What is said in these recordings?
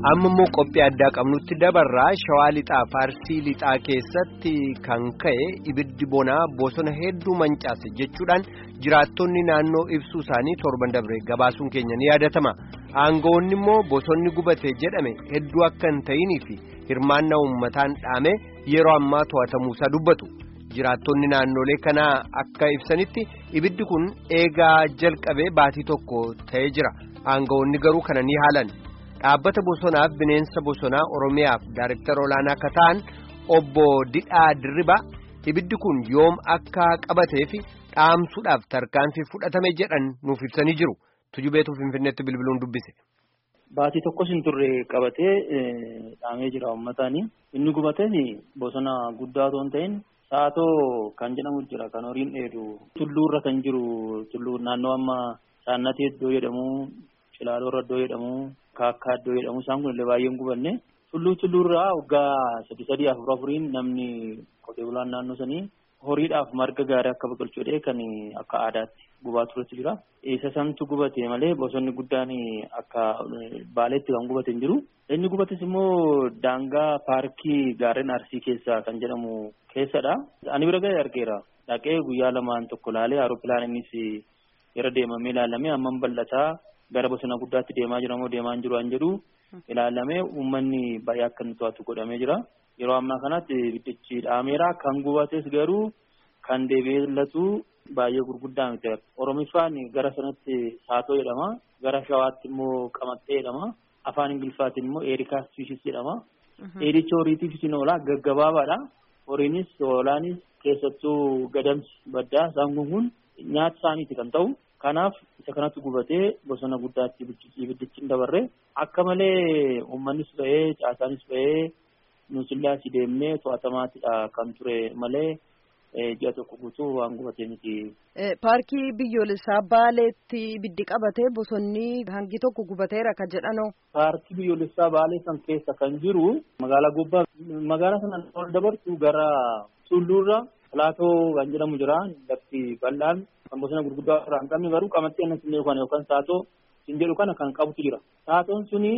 amma immoo qophii addaa qabnutti dabarraa shawaa lixaa faarsii lixaa keessatti kan ka'e ibiddi bonaa bosona hedduu mancaase jechuudhaan jiraattonni naannoo ibsuu isaanii torban dabre gabaasuun keenya ni yaadatama aangawoonni immoo bosonni gubate jedhame hedduu akka hin ta'inii fi hirmaannaa uummataan dhaame yeroo ammaa to'atamuusaa dubbatu jiraattonni naannolee kanaa akka ibsanitti ibiddi kun eegaa jalqabee baatii tokko ta'ee jira aangawoonni garuu kana ni haalan. dhaabbata bosonaaf bineensa bosonaa oromiyaaf daariktara olaanaa akka ta'an obbo Didhaa Dirriba ibiddi kun yoom akka qabatee fi dhaamsuudhaaf tarkaanfii fudhatame jedhan nuuf ibsanii jiru tujubeetu finfinneetti bilbiluun dubbise. Baatii tokkos hin turre qabatee dhaamee jira uummataani inni gubates bosona guddaa otoo hin ta'in saatoo kan jedhamu jira kan horiin dheedu tulluurra kan jiru tulluu naannoo amma saannatee iddoo jedhamu cilaaloorra iddoo jedhamu. Kaakkaa iddoo jedhamu isaan kun illee baay'een gubanne tulluu tulluurraa waggaa sadi sadii afur afuriin namni qotee bulaan naannoo sanii horiidhaaf marga gaarii akka biqilchu jedhee kan akka aadaatti gubaa turetu jira. Isa santu gubate malee bosonni guddaan akka baaleetti kan gubate hin jiru. Inni gubates immoo daangaa paarkii gaarreen arsii keessaa kan jedhamu keessadha. Ani bira ga'ee argeera. Dhaqee guyyaa lamaan tokko laalee aaroppilaan innis yeroo deemamee ilaalamee hammam bal'ataa. gara bosona guddaatti deemaa jira moo deemaa hin jiru an jedhu ilaalamee uummanni baay'ee akka inni to'atu godhamee jira. Yeroo ammaa kanatti ibiddichi dhaameera kan gubates garuu kan deebi'eellatu baay'ee gurguddaa miti. Oromiffaan gara sanatti saatoo jedhama. Gara shawaatti immoo qamaxxee jedhama. Afaan ingiliffaatiin immoo eerikaas fiishis jedhama. Eedicha horiitiifis ni oola gaggabaabaadha. Horiinis hoolaanis keessattuu gadamsi baddaa isaan kun kun nyaata isaaniiti kan ta'u. Kanaaf isa kanatti gubatee bosona guddaatti ibiddichi hin dabarre akka malee uummannis ba'ee caasaanis ba'ee nuusillee asii deemnee to'atamaatidha kan ture malee ji'a tokko guutuu waan gubatee miti. Paarkii biyyoolessaa Baaleetti ibiddi qabatee bosonni hangi tokko gubateera kan jedhanoo. Paarkii biyyoolessaa Baalee san keessa kan jiru magaalaa Gobbaa magaalaa sana ol dabartu gara Tulluurra Pilaatoo kan jedhamu jira lafti bal'aan. kan bosona gurguddaa irraa hin qabne garuu qamaxxee annas illee kana yookaan saatoo hin jedhu kana kan qabutu jira. Saatoon suni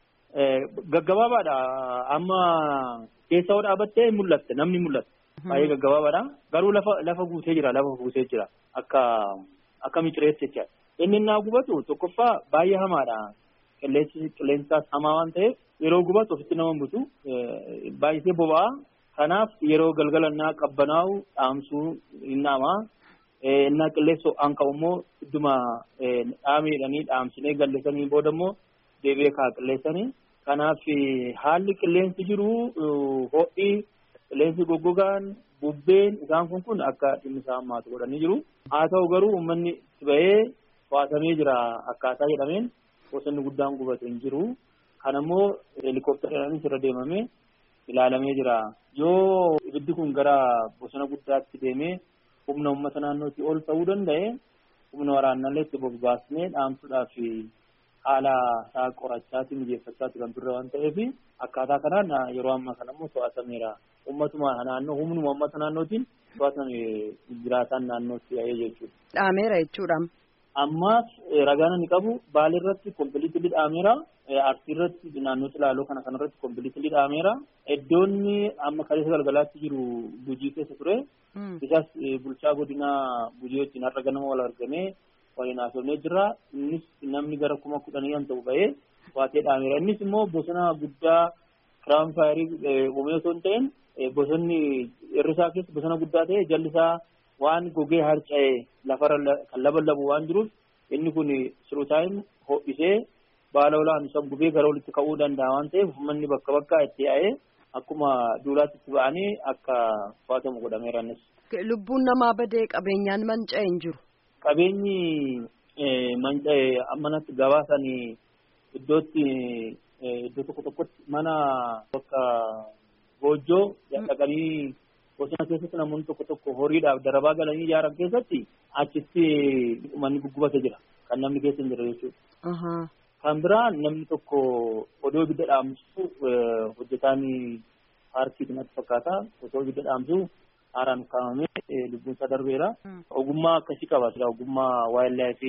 gaggabaabaadha. Amma keessa yoo dhaabattee mul'atte namni mul'atte. Baay'ee gaggabaabaadha. Garuu lafa lafa guutee jira lafa guutee jira akka akka micireetti jechaadha. Inni innaa gubatu tokkoffaa baay'ee hamaadha. Qilleensi qilleensaas hamaa waan ta'eef yeroo gubatu ofitti nama butu baay'isee boba'a. Kanaaf yeroo galgala innaa qabbanaa'u dhaamsuu hin dhaamaa. innaa qilleessa ho'aan qabu immoo idduma dhaameedhanii dhaamsinee galleessanii booda immoo deebi'ee kaa qilleessanii. Kanaaf haalli qilleensi jiru ho'i qilleensi goggogaan bubbeen isaan kun kun akka dhimmi isaa hammaatu godhanii jiru. Haa ta'u garuu uummanni itti ba'ee to'atamee jira akkaataa jedhameen bosonni guddaan gubate hin jiru. Kana immoo heelikoopteraanis irra deemamee ilaalamee jira. Yoo ibiddi kun gara bosona guddaatti deemee humna uummata naannootti ol ta'uu danda'e humna waraanallee itti bobbaasnee dhaamsuudhaaf haala isaa qorachaatti mijeeffachaatti kan turre waan ta'eef akkaataa kanaan yeroo ammaa kana immoo to'atameera. Uummatuma naannoo humnuma uummata naannootiin to'atame jiraataan naannootti yaa'ee jechuudha. Dhaameera jechuudha. Ammaas ragaan inni qabu baalee irratti kompiliitilii dhaameera. Arsii irratti naannoo Cilaaloo kana kanarratti kompiliitilii dhaameera. Iddoonni amma kaleessa galgalaatti jiru Gujii keessa ture. Isas bulchaa godinaa Gujii wajjin har'a ganama wal argamee waliin haasofnee jira. Innis namni gara kuma kudhanii kan ta'u ba'ee waatee dhaameera. Innis immoo bosona guddaa kiraam faayirii uumee osoo hin ta'in bosonni irrisaa keessa bosona guddaa ta'e jallisaa waan gogee harca'e lafarra kan laballabu waan jiruuf inni kun sirutaayin ho'isee baala olaan isa gubee gara walitti ka'uu danda'a waan ta'eef uummanni bakka bakkaa itti yaa'ee akkuma duulaatti itti ba'anii akka to'atamu godhameera innis. Lubbuun namaa badee qabeenyaan manca'e hin jiru. Qabeenyi manca'e ammanatti gabaasan iddootti iddoo tokko tokkotti mana bakka goojjoo dhaqanii bosona keessatti namoonni tokko tokko horiidhaaf darabaa galanii ijaaran keessatti achitti manni guggubate jira kan namni keessa hin jirre jechuudha. Kan biraan namni tokko odoo ibidda dhaamsu hojjetaan paarkii natti fakkaata osoo ibidda dhaamsu haaraan kaa'amee lubbuun isaa darbeera. Ogummaa akkasii qaba sila ogummaa waayilaafi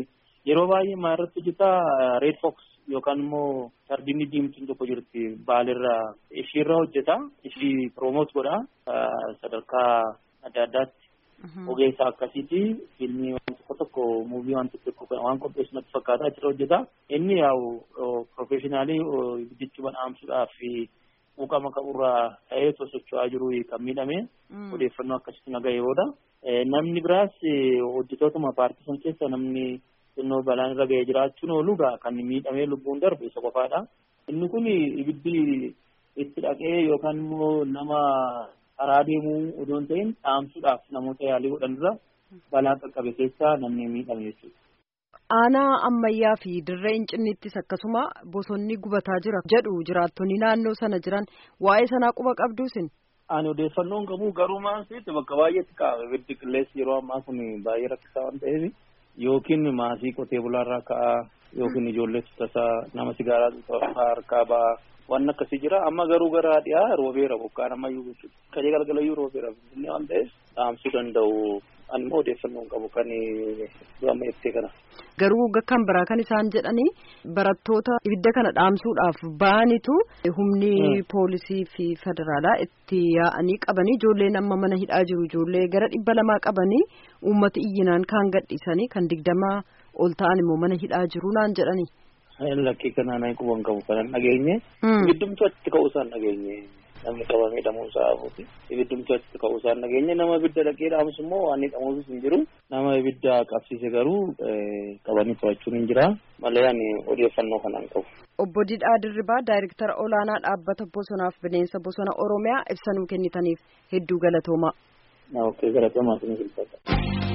Yeroo baay'ee maa irratti hojjetaa Red Fox yookaan immoo sardinni diimtuun tokko jirti baalirra ishiirra hojjeta ishii promoot godha sadarkaa adda addaatti ogeessa akkasiiti fiilmii waan tokko tokko muuvii waan tokko waan qopheessu natti fakkaata achirra hojjeta inni yaa'u profeshinaalii jechuudha dhaamsuudhaaf quuqama qaburraa ta'ee sosocho'aa jiru kan miidhame odeeffannoo akkasitti nagahee booda namni biraas hojjetootuma paartii san keessa namni xinnoo balaan irra ga'ee jiraachuun oolu kan miidhamee lubbuun darbe isa qofaadha. Inni kun ibiddi itti dhaqee yookaan immoo nama karaa deemuu odoon ta'in dhaamsuudhaaf namoota yaalii godhanirra balaa qaqqabe keessaa namni miidhame jechuudha. Aanaa ammayyaa fi dirree hincinniittis akkasuma bosonni gubataa jira jedhu jiraattonni naannoo sana jiran waa'ee sanaa quba qabduusin. Ani odeeffannoon qabu garuu maasitti bakka baay'eetti qaama ibiddi qilleensi yeroo ammaa kun baay'ee rakkisaa waan ta'eef yookiin maasii qotee bulaarraa ka'aa yookiin ijoollee tasaa nama sigaaraa harkaa ba'aa waan akkasii jira amma garuu gara dhiyaa roobeera bokkaan ammayyuu jechuudha kajee galgalayyuu roobeera inni waan ta'eef dhaamsuu danda'u animmoo odeeffannoo hin qabu kan amma ibsee kana. Garuu kan biraa kan isaan jedhanii barattoota ibidda kana dhaamsuudhaaf ba'anitu humni poolisii fi federaalaa itti yaa'anii qabanii ijoolleen amma mana hidhaa jiru ijoollee gara dhibba lamaa qabanii uummata iyyinaan kaan gadhiisanii kan digdamaa ol ta'an immoo mana hidhaa jiru naan jedhanii. Lakkii kanaan ani quban qabu kanan dhageenye. Ibiddumtu achitti ka'uu isaan dhageenye. Namni qabamee hidhamuu isaa hafuuti. Ibiddumtu achitti ka'uu isaan dhageenye. Nama ibidda dhaqee dhaamus immoo waan hidhamuusis hin jiru. Nama ibidda qabsiise garuu qabanii to'achuun hin jira. Malee ani odeeffannoo kanaan qabu. Obbo Didhaa Dirribaa Daayirektara Olaanaa Dhaabbata Bosonaaf Bineensa Bosona Oromiyaa ibsa nuu kennitaniif hedduu galatoomaa. Ookee galatoomaa isin filfata.